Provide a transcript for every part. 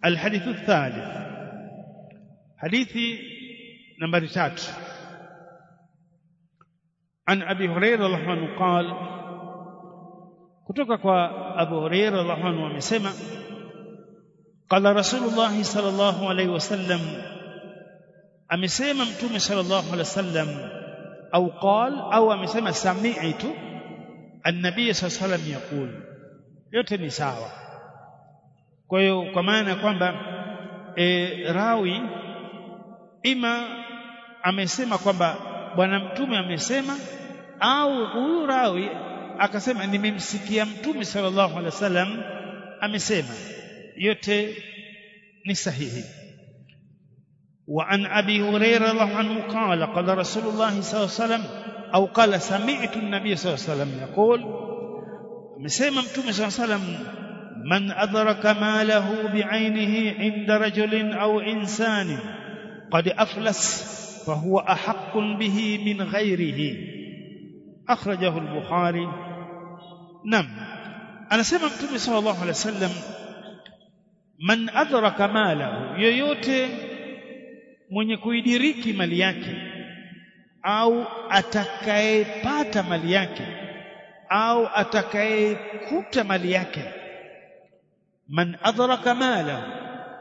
الحديث الثالث حديث نمبر 3 عن ابي هريره رضي الله عنه قال kutoka kwa Abu Hurairah radhiallahu anhu amesema qala Rasulullah sallallahu alaihi wasallam amesema mtume sallallahu alaihi wasallam au qal au amesema sami'tu an-nabiy sallallahu alaihi wasallam yaqul yote ni sawa kwa hiyo kwa maana kwamba e, rawi ima amesema kwamba bwana mtume amesema au huyu rawi akasema nimemsikia mtume sallallahu alaihi wasallam amesema yote ni sahihi وعن ابي هريره رضي الله عنه قال قال رسول الله صلى الله عليه وسلم او قال سمعت النبي صلى الله عليه وسلم يقول مسمى متوم صلى الله عليه وسلم من ادرك ماله بعينه عند رجل او انسان قد افلس فهو احق به من غيره اخرجه البخاري نعم anasema mtume sallallahu alaihi wasallam man adraka malahu yoyote mwenye kuidiriki mali yake au atakayepata mali yake au atakayekuta mali yake man adraka malahu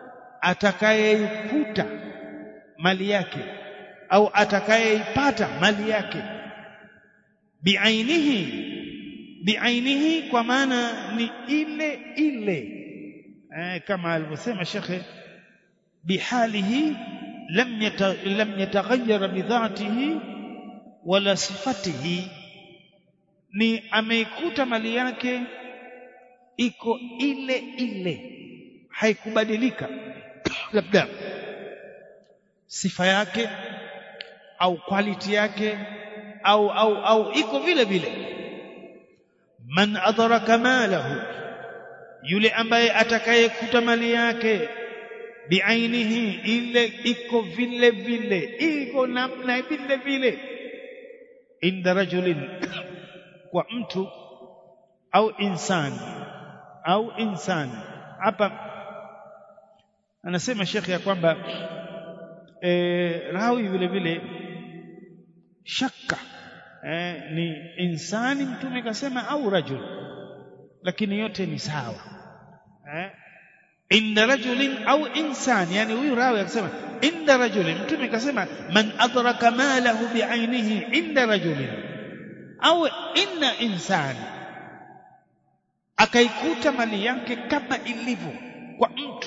atakayekuta mali yake au atakayeipata mali yake biainihi biainihi kwa maana ni ile ile eh, kama alivyosema shekhe bihalihi lam yata, lam yataghayyar bidhatihi wala sifatihi ni ameikuta mali yake iko ile ile haikubadilika labda sifa yake au quality yake au au au iko vile vile man adraka malahu yule ambaye atakayekuta mali yake biainihi ile iko vile vile iko namna vile vile inda rajulin kwa mtu au insani au insani hapa anasema shekhe ya kwamba e, rawi vile vile shaka e, ni insani mtume kasema au rajul lakini yote ni sawa eh inda rajulin au insan yani huyu rawi akasema inda rajulin mtume kasema man adraka malahu biainihi inda rajulin au inna insan akaikuta mali yake kama ilivyo kwa mtu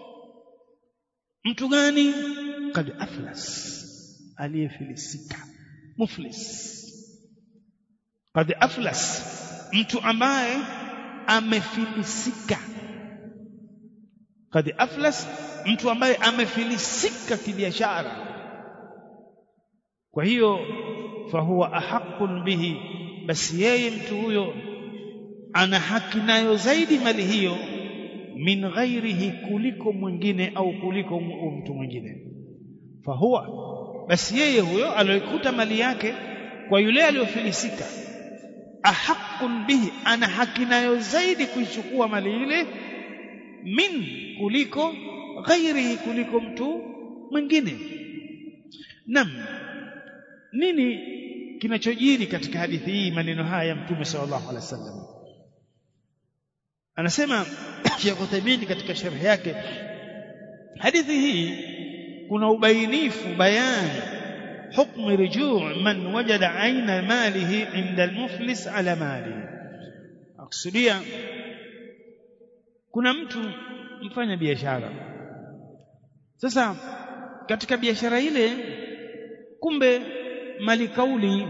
mtu gani kad aflas aliyefilisika muflis kad aflas mtu ambaye amefilisika kad aflas mtu ambaye amefilisika kibiashara kwa hiyo fahuwa ahaqqun bihi basi yeye mtu huyo ana haki nayo zaidi mali hiyo min ghairihi kuliko mwingine au kuliko mtu mwingine fahuwa basi yeye huyo aliyokuta mali yake kwa yule aliyofilisika ahaqqun bihi ana haki nayo zaidi kuichukua mali ile min kuliko ghairihi kuliko mtu mwingine nam nini kinachojiri katika hadithi hii maneno haya ya mtume sallallahu alaihi wasallam anasema Sheikh Uthaymeen katika sharh yake hadithi hii kuna ubainifu bayani حكم رجوع من وجد عين ماله عند المفلس على ماله akusudia kuna mtu mfanya biashara sasa katika biashara ile kumbe mali kauli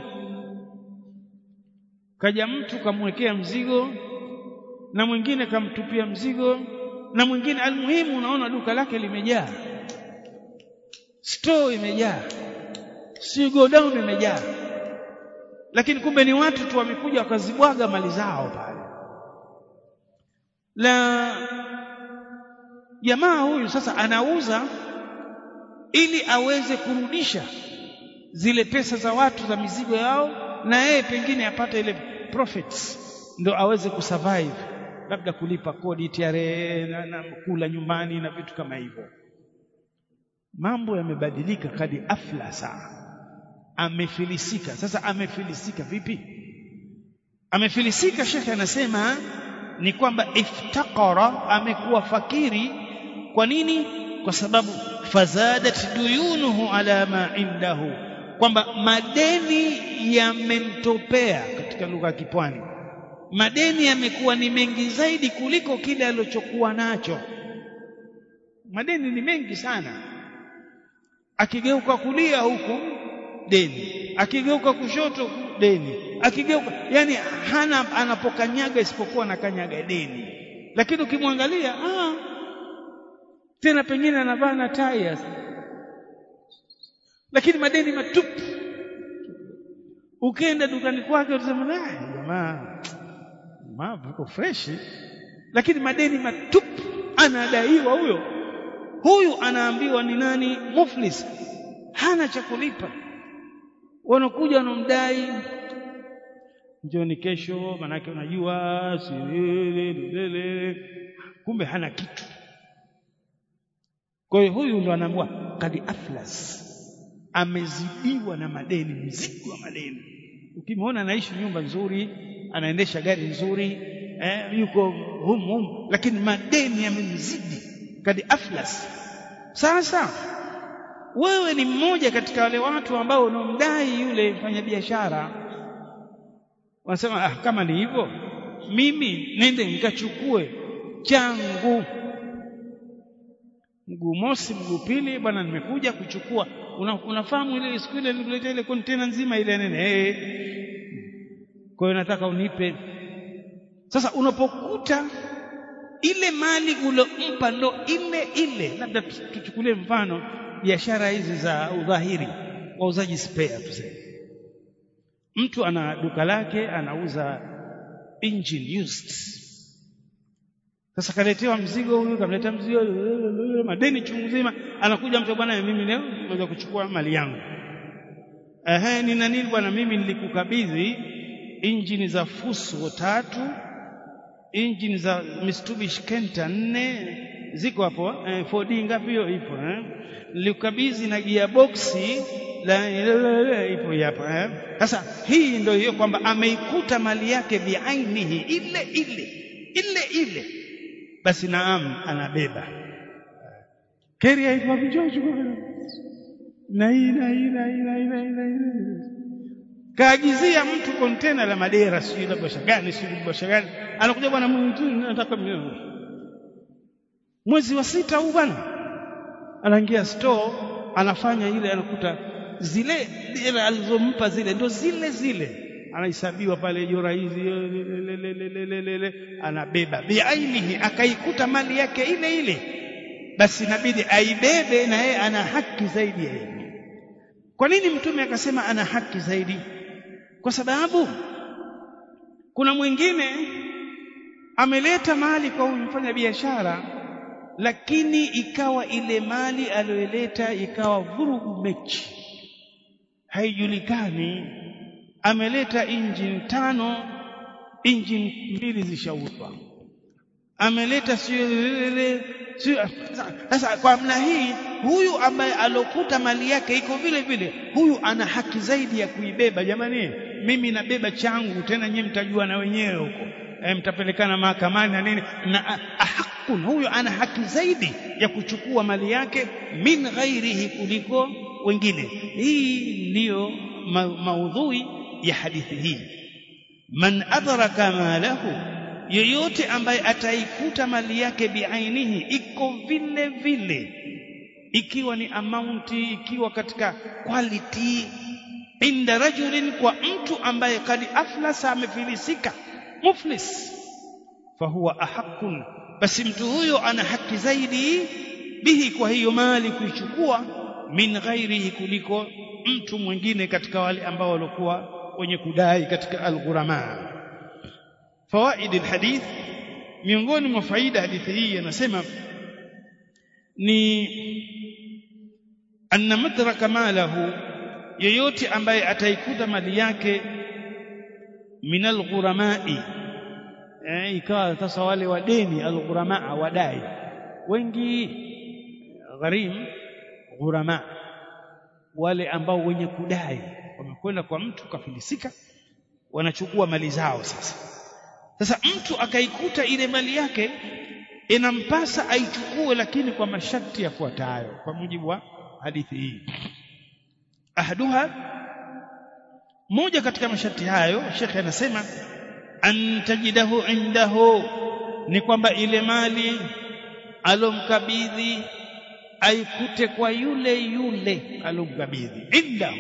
kaja mtu kamwekea mzigo na mwingine kamtupia mzigo na mwingine almuhimu unaona duka lake limejaa store imejaa si go down imejaa lakini kumbe ni watu tu wamekuja wakazibwaga mali zao pale la jamaa huyu sasa anauza ili aweze kurudisha zile pesa za watu za mizigo yao na yeye pengine apate ile profits ndo aweze kusurvive labda kulipa kodi TRA na, na kula nyumbani na vitu kama hivyo mambo yamebadilika kadi aflasa amefilisika sasa amefilisika vipi amefilisika shekhe anasema ni kwamba iftaqara amekuwa fakiri kwa nini kwa sababu fazadat duyunuhu ala ma indahu kwamba madeni yamemtopea katika lugha ya kipwani madeni yamekuwa ni mengi zaidi kuliko kile alichokuwa nacho madeni ni mengi sana akigeuka kulia huku deni akigeuka kushoto deni akigeuka yani hana anapokanyaga isipokuwa anakanyaga deni lakini ukimwangalia ah tena pengine anavaa na tai lakini madeni matupu ukienda dukani kwake utasema ah jamaa jamaa viko fresh lakini madeni matupu anadaiwa huyo huyu anaambiwa ni nani muflis hana cha kulipa wanakuja wanamdai njoni kesho manake unajua si kumbe hana kitu kwa hiyo huyu ndo anaambiwa kadi aflas amezidiwa na madeni mzigo wa madeni ukimwona anaishi nyumba nzuri anaendesha gari nzuri eh, yuko hum hum lakini madeni yamemzidi kadi aflas sasa wewe ni mmoja katika wale watu ambao unomdai yule mfanyabiashara wanasema ah, kama ni hivyo mimi nende nikachukue changu mguu mosi mguu pili bwana nimekuja kuchukua una, unafahamu ile siku ile nilikuletea ile kontena nzima ile nene hey. kwa hiyo nataka unipe sasa unapokuta ile mali ulompa ndo ile ile labda tuchukulie mfano biashara hizi za udhahiri wauzaji spare tuseme mtu ana duka lake anauza engine used sasa kaletewa mzigo huyu kamletea mzigo madeni chungu zima anakuja mtu bwana mimi leo naweza kuchukua mali yangu ehe nina nini bwana mimi nilikukabidhi injini za Fuso tatu injini za Mitsubishi Kenta nne ziko hapo eh, 4D ngapi hiyo ipo eh nilikukabidhi na gearbox la ipo hapa eh sasa hii ndio hiyo kwamba ameikuta mali yake biainihi ile ile ile ile basi naam anabeba keria iko vijojo na hii na hii na hii na hii na hii kaagizia mtu kontena la madera sijui la bosha gani sijui bosha gani anakuja bwana mtu nataka mwezi wa sita huu bwana anaingia store anafanya ile anakuta zile dera alizompa zile ndo zile zile anahesabiwa pale jora hizi anabeba biainihi akaikuta mali yake ile ile basi inabidi aibebe na yeye ana haki zaidi ya yeye kwa nini mtume akasema ana haki zaidi kwa sababu kuna mwingine ameleta mali kwa huyu mfanya biashara lakini ikawa ile mali aliyoleta ikawa vurugu mechi haijulikani ameleta injini tano injini mbili zishauzwa ameleta sio sasa kwa namna hii huyu ambaye alokuta mali yake iko vile vile huyu ana haki zaidi ya kuibeba jamani mimi nabeba changu tena nyewe mtajua na wenyewe huko e, mtapelekana mahakamani na nini na ahakun huyu ana haki zaidi ya kuchukua mali yake min ghairihi kuliko wengine hii ndiyo ma maudhui ya hadithi hii man adraka malahu yeyote ambaye ataikuta mali yake biainihi iko vile vile ikiwa ni amaunti ikiwa katika quality inda rajulin kwa mtu ambaye kadi aflasa amefilisika muflis fahuwa ahakun basi mtu huyo ana haki zaidi bihi kwa hiyo mali kuichukua min ghairihi kuliko mtu mwingine katika wale ambao walikuwa wenye kudai katika al-ghurama fawaid alhadith miongoni mwa faida hadithi hii anasema ni anna madraka malahu yeyote ambaye ataikuta mali yake min alghuramai eh, ikawa sasa wale wadeni alghuramaa wadai wengi gharim ghurama wale ambao wenye kudai wamekwenda kwa mtu kafilisika wanachukua mali zao sasa sasa mtu akaikuta ile mali yake inampasa aichukue lakini kwa masharti yafuatayo kwa mujibu wa hadithi hii ahaduha moja katika masharti hayo shekhe anasema antajidahu indahu ni kwamba ile mali alomkabidhi aikute kwa yule yule alomkabidhi indahu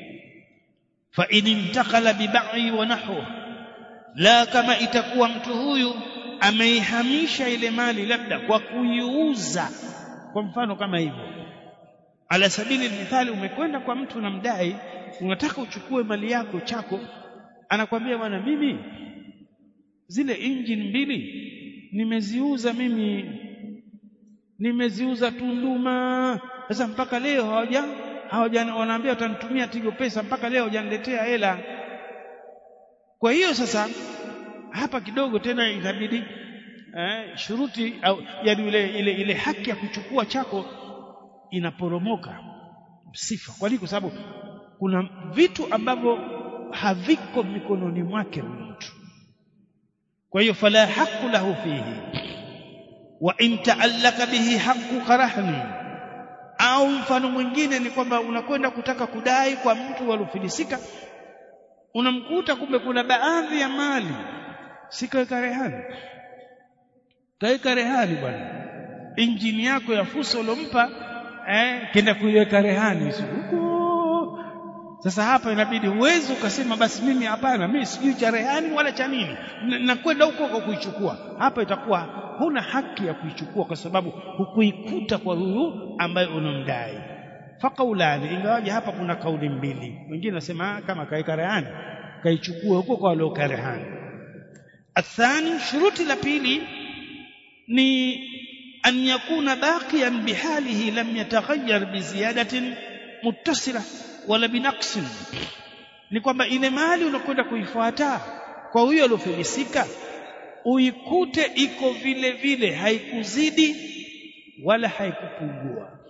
fa in intakala bibai wa nahwa la kama itakuwa mtu huyu ameihamisha ile mali labda kwa kuiuza kwa mfano kama hivyo ala sabili mithali umekwenda kwa mtu unamdai unataka uchukue mali yako chako anakwambia bwana mimi zile engine mbili nimeziuza mimi nimeziuza Tunduma sasa mpaka leo hawaja hawaja wanaambia watanitumia Tigo pesa mpaka leo hajaniletea hela kwa hiyo sasa hapa kidogo tena itabidi eh, shuruti au yani ile, ile, ile haki ya kuchukua chako inaporomoka sifa kwa nini kwa sababu kuna vitu ambavyo haviko mikononi mwake mtu kwa hiyo fala haqu lahu fihi wa in taallaka bihi haqqu karahni au mfano mwingine ni kwamba unakwenda kutaka kudai kwa mtu waliofilisika unamkuta kumbe kuna baadhi ya mali sikaweka rehani kaweka rehani bwana injini yako ya fuso ulompa eh, kenda kuiweka rehani huko sasa hapa inabidi huwezi ukasema basi mimi hapana mimi sijui cha rehani wala cha nini nakwenda huko kwa kuichukua hapa itakuwa huna haki ya kuichukua kwa sababu hukuikuta kwa huyu ambaye unamdai faqaulani ingawaje hapa kuna kauli mbili wengine nasema kama kaika rehani kaichukue huko kwa walioka rehani athani shuruti la pili ni an yakuna baqiyan bihalihi lam yataghayyar biziyadatin muttasila wala binaqsin ni kwamba ile mali unakwenda kuifuata kwa huyo aliofilisika uikute iko vile vile haikuzidi wala haikupungua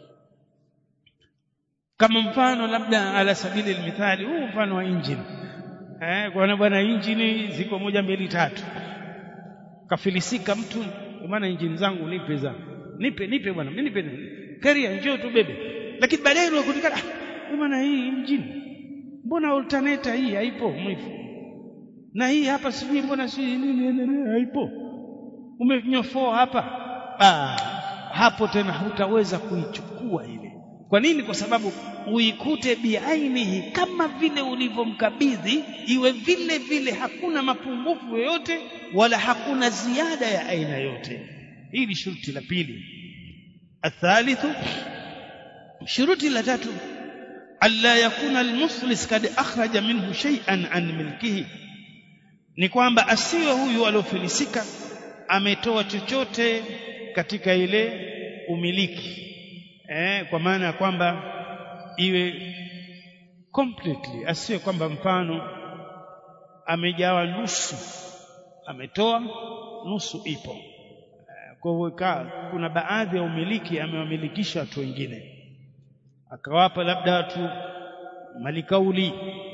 kama mfano labda ala sabili almithali huu mfano wa injini eh kwa bwana injini ziko moja mbili tatu kafilisika mtu maana injini zangu nipe za nipe nipe bwana mimi nipe karia njoo tu bebe lakini baadaye unakutikana ah maana hii injini mbona alternator hii haipo mwifu na hii hapa sijui mbona si nini haipo umenyofoa hapa ah hapo tena hutaweza kuichukua ile kwa nini kwa sababu uikute biainihi kama vile ulivyomkabidhi iwe vile vile hakuna mapungufu yoyote wala hakuna ziada ya aina yote hii ni shuruti la pili athalithu shuruti la tatu alla yakuna almuflis kad akhraja minhu shay'an an milkihi ni kwamba asiwe huyu aliofilisika ametoa chochote katika ile umiliki eh, kwa maana ya kwamba iwe completely asiwe kwamba mfano amejawa nusu ametoa nusu ipo eh, kwa hivyo kuna baadhi ya umiliki amewamilikisha watu wengine akawapa labda watu malikauli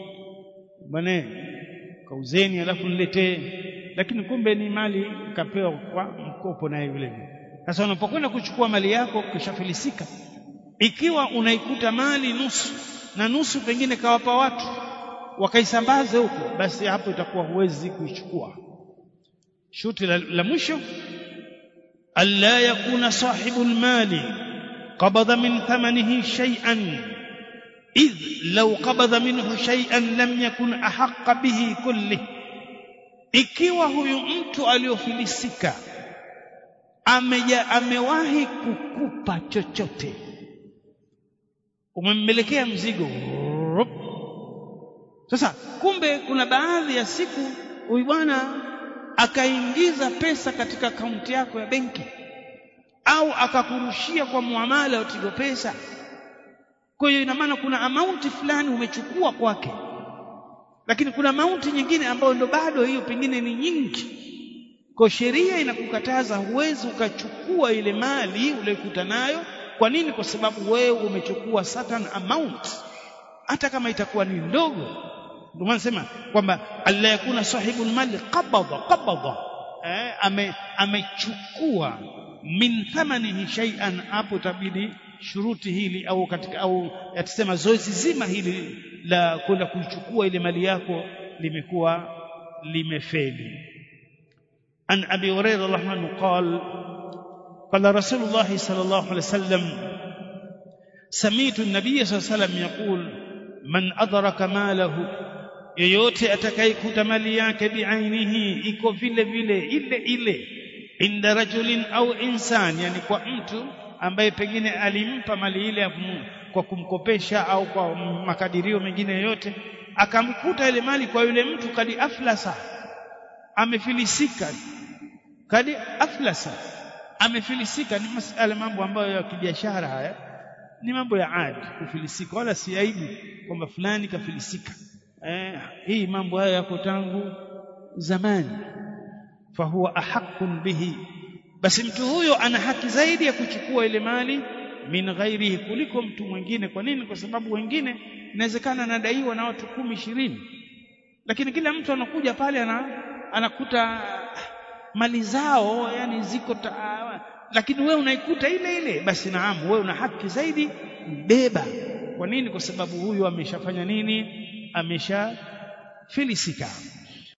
bwana kauzeni alafu niletee lakini kumbe ni mali kapewa kwa mkopo naye vile vile sasa unapokwenda kuchukua mali yako kishafilisika ikiwa unaikuta mali nusu na nusu pengine kawapa watu wakaisambaze huko basi hapo itakuwa huwezi kuichukua shuti la, la mwisho alla yakuna sahibu lmali qabadha min thamanihi shay'an idh law qabadha minhu shay'an lam yakun ahaqqa bihi kulli ikiwa huyu mtu aliyofilisika ameja amewahi kukupa chochote umemmelekea mzigo sasa kumbe kuna baadhi ya siku huyu bwana akaingiza pesa katika akaunti yako ya benki au akakurushia kwa muamala wa Tigo Pesa kwa hiyo ina maana kuna amaunti fulani umechukua kwake lakini kuna amaunti nyingine ambayo ndo bado hiyo pengine ni nyingi kwa sheria inakukataza huwezi ukachukua ile mali uliyokuta nayo kwa nini kwa sababu wewe umechukua certain amount hata kama itakuwa ni ndogo ndio maana nasema kwamba alla yakuna sahibul mali qabada qabada eh, ame amechukua min thamanihi shay'an hapo tabidi shuruti hili au katika au yatasema zoezi zima hili la kwenda kuichukua ile mali yako limekuwa limefeli an abi hurairah rahmanu qal qala rasulullah sallallahu alaihi wasallam سميت النبي صلى الله عليه وسلم يقول من أدرك ماله yeyote atakayekuta mali yake biainihi iko vile vile ile ile inda rajulin au insan yani kwa mtu ambaye pengine alimpa mali ile kwa kumkopesha au kwa makadirio mengine yoyote akamkuta ile mali kwa yule mtu kadi aflasa amefilisika kadi aflasa amefilisika ni masala mambo ambayo ya kibiashara haya ni mambo ya adi kufilisika wala si aibu kwamba fulani kafilisika eh, hii mambo haya yako tangu zamani fahuwa ahaqqun bihi basi mtu huyo ana haki zaidi ya kuchukua ile mali min ghairihi kuliko mtu mwingine kwa nini kwa sababu wengine inawezekana anadaiwa na watu kumi ishirini lakini kila mtu anakuja pale ana, anakuta mali zao yani ziko ta, lakini wewe unaikuta ile ile basi naam wewe una haki zaidi beba kwa nini kwa sababu huyu ameshafanya nini ameshafilisika